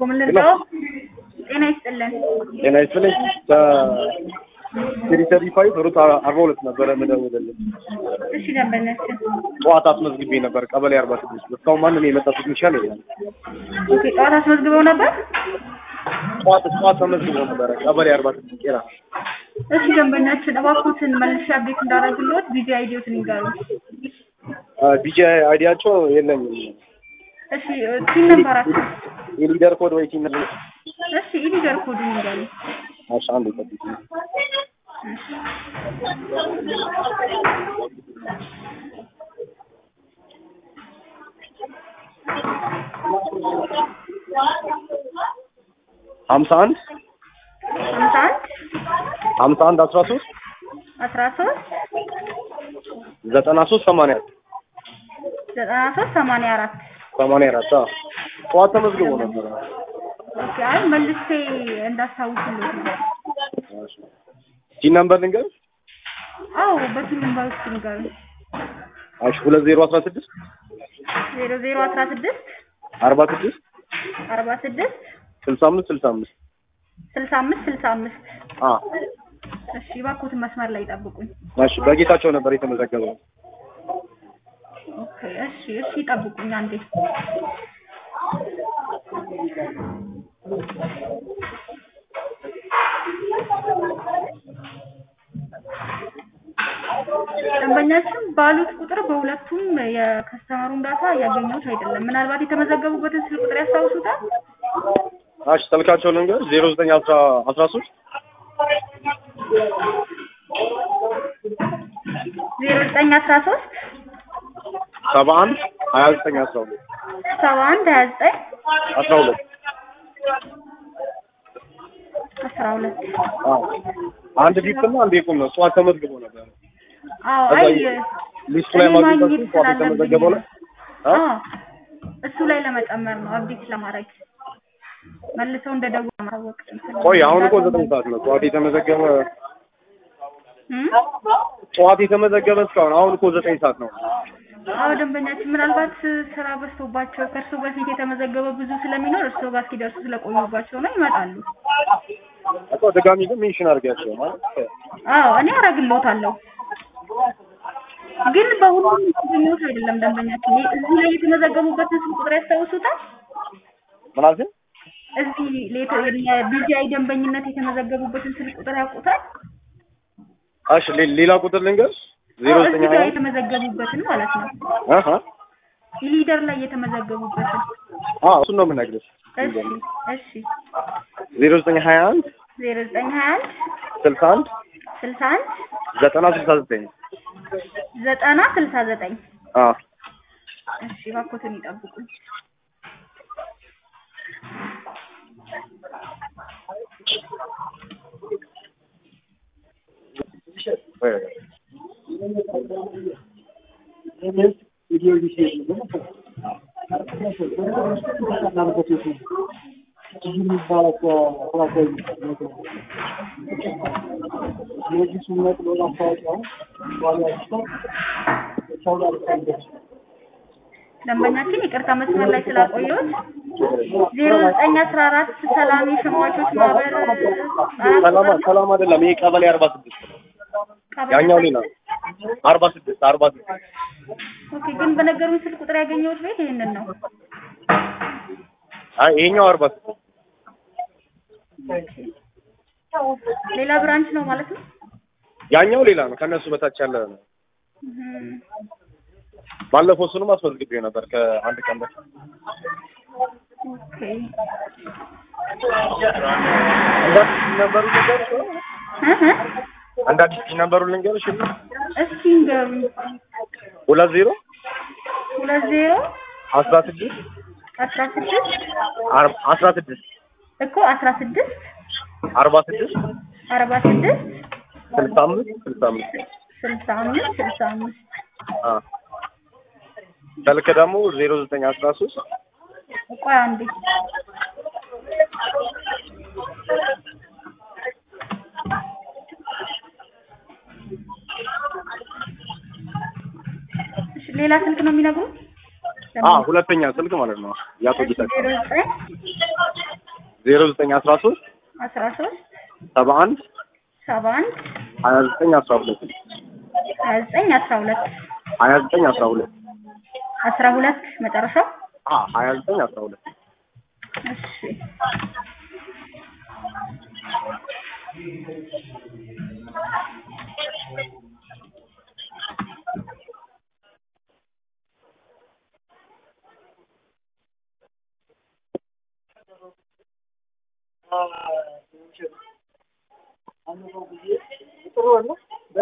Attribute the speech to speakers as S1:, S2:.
S1: ምን ልርዳው? ጤና ይስጥልን።
S2: ጤና ይስጥልኝ። ከሲሪተሪ ፋይቭ ሩት አርባ ሁለት ነበረ ምደውልልኝ።
S1: እሺ ደንበኛችን
S2: ጠዋት አስመዝግቤ ነበር ቀበሌ አርባ ስድስት እስካሁን ማንም የመጣ ቴክኒሻል የለም።
S1: ኦኬ፣ ጠዋት አስመዝግበው ነበር።
S2: ጠዋት ጠዋት ተመዝግቦ ነበረ ቀበሌ አርባ ስድስት ቄራ።
S1: እሺ ደንበኛችን እባክዎትን መልሼ አፕዴት እንዳደረግልዎት ቪዲዮ አይዲዮትን ይንገሩ።
S2: ቢጂ አይዲያቸው የለኝም።
S1: እሺ ቲን ነምበራቸው
S2: የሊደር ኮድ ወይ ቲም ነበር።
S1: እሺ ኢሊደር ኮዱን ይንገሩ።
S2: እሺ አንድ ይጠብቅ። ሀምሳ አንድ
S1: ሀምሳ አንድ
S2: ሀምሳ አንድ አስራ ሶስት
S1: አስራ ሶስት
S2: ዘጠና ሶስት ሰማንያ
S1: ዘጠና ሶስት ሰማንያ አራት
S2: ሰማንያ አራት አዎ። ጠዋት ተመዝግቦ ነበረ።
S1: ኦኬ፣ አይ መልሼ እንዳስታውስልዎት ነው።
S2: ቲም ነምበር ልንገርሽ?
S1: አዎ በቲን ነምበር ውስጥ ይንገሩ።
S2: እሺ ሁለት ዜሮ አስራ ስድስት
S1: ዜሮ ዜሮ አስራ ስድስት
S2: አርባ ስድስት
S1: አርባ ስድስት
S2: ስልሳ አምስት ስልሳ አምስት
S1: ስልሳ አምስት ስልሳ አምስት
S2: አ
S1: እሺ እባክዎትን መስመር ላይ ይጠብቁኝ።
S2: እሺ በጌታቸው ነበር የተመዘገበው።
S1: ኦኬ እሺ እሺ ይጠብቁኝ አንዴ። ደንበኛችን ባሉት ቁጥር በሁለቱም የከስተመሩን ዳታ እያገኘሁት አይደለም። ምናልባት የተመዘገቡበትን ስልክ ቁጥር ያስታውሱታል?
S2: እሺ ስልካቸው ልንገር ዜሮ ዘጠኝ አስራ አስራ ሶስት
S1: ዜሮ ዘጠኝ አስራ ሶስት
S2: ሰባ አንድ ሀያ ዘጠኝ አስራ ሁለት
S1: ሰባ አንድ ሀያ ዘጠኝ
S2: አስራ ሁለት
S1: አስራ ሁለት
S2: አዎ አንድ ቢፕ እና አንድ የቁም ነው። ጠዋት ተመዝግቦ ነበር።
S1: አዎ
S2: ከዛ
S1: አይ
S2: ሊስቱ ላይ
S1: እኔ
S2: ማግኘት
S1: ማግኘት
S2: ጠዋት
S1: ስላለብኝ
S2: የተመዘገበው ላይ አ?
S1: አዎ እሱ ላይ ለመጨመር ነው አብዴት ለማድረግ መልሰው እንደ ደውል ለማወቅ
S2: ቆይ አሁን እኮ ዘጠኝ ሰዓት ነው። ጠዋት የተመዘገበ
S1: እም?
S2: ጠዋት የተመዘገበ እስካሁን አሁን እኮ ዘጠኝ ሰዓት ነው።
S1: አዎ ደንበኛችን ምናልባት ስራ በዝቶባቸው ከእርሶ በፊት የተመዘገበ ብዙ ስለሚኖር እርሶ ጋር እስኪደርሱ ስለቆዩባቸው ነው ይመጣሉ።
S2: እኮ ድጋሚ ግን ሜንሽን አድርጊያቸው ማለት
S1: አዎ እኔ አደርግልዎታለሁ። ግን በሁሉም ያገኘሁት አይደለም ደንበኛችን። ይሄ እዚህ ላይ የተመዘገቡበትን ስልክ ቁጥር ያስታውሱታል?
S2: ምን አልሽኝ?
S1: እዚህ የቢጂአይ ደንበኝነት የተመዘገቡበትን ስልክ ቁጥር ያውቁታል?
S2: እሺ ሌ- ሌላ ቁጥር ልንገርሽ ዜሮ
S1: አዎ፣
S2: ዘጠኝ
S1: እዚህ ጋር
S2: ሀያ
S1: የተመዘገቡበትን ማለት ነው።
S2: አሀ
S1: ኢሊደር ላይ የተመዘገቡበትን።
S2: አዎ እሱን ነው የምነግርሽ።
S1: እሺ እሺ
S2: ዜሮ ዘጠኝ ሀያ አንድ
S1: ዜሮ ዘጠኝ ሀያ አንድ
S2: ስልሳ አንድ
S1: ስልሳ አንድ
S2: ዘጠና ስልሳ ዘጠኝ
S1: ዘጠና ስልሳ ዘጠኝ
S2: አዎ
S1: እሺ እባክዎትን ይጠብቁኝ። ደንበኛችን ይቅርታ መስመር ላይ ስላቆየሁት ዜሮ ዘጠኝ አስራ አራት ሰላም የሸማቾች ማህበር አራት
S2: ሰላማ
S1: ቁጥር ነው።
S2: ሰላም አይደለም። ይሄ ቀበሌ አርባ ስድስት ነው።
S1: ቀበሌ
S2: ያኛው ሌላ አርባ ስድስት አርባ ስድስት
S1: ኦኬ፣ ግን በነገሩኝ ስልክ ቁጥር ያገኘሁት ቤት ይሄንን ነው።
S2: አይ ይሄኛው አርባ ስድስት
S1: ሌላ ብራንች ነው ማለት ነው።
S2: ያኛው ሌላ ነው። ከእነሱ በታች ያለ ነው።
S1: እም፣
S2: ባለፈው እሱንም አስመዝግቤው ነበር ከአንድ ቀን በፊት።
S1: ኦኬ
S2: እንደ አዲስ ነበሩ ልንገርሽ ወይ?
S1: እህ እ
S2: እንደ አዲስ ነበሩ ልንገርሽ
S1: እስኪ ንገሩኝ።
S2: ሁለት ዜሮ
S1: ሁለት ዜሮ
S2: አስራ ስድስት
S1: አስራ ስድስት
S2: አር- አስራ ስድስት
S1: እኮ አስራ ስድስት
S2: አርባ ስድስት
S1: አርባ ስድስት
S2: ስልሳ አምስት ስልሳ አምስት
S1: ስልሳ አምስት ስልሳ አምስት
S2: አ ስልክ ደግሞ ዜሮ ዘጠኝ አስራ ሶስት
S1: ቆይ አንዴ እሺ ሌላ ስልክ ነው የሚነግሩት?
S2: አ ሁለተኛ ስልክ ማለት ነው። የአቶ ጌታቸው
S1: ዜሮ ዘጠኝ
S2: ዜሮ ዘጠኝ አስራ ሶስት
S1: አስራ ሶስት
S2: ሰባ አንድ
S1: ሰባ አንድ
S2: ሀያ ዘጠኝ አስራ ሁለት
S1: ሀያ ዘጠኝ አስራ ሁለት
S2: ሀያ ዘጠኝ አስራ ሁለት
S1: አስራ ሁለት መጨረሻው
S2: አ ሀያ ዘጠኝ አስራ ሁለት
S1: እሺ
S2: ጥሩ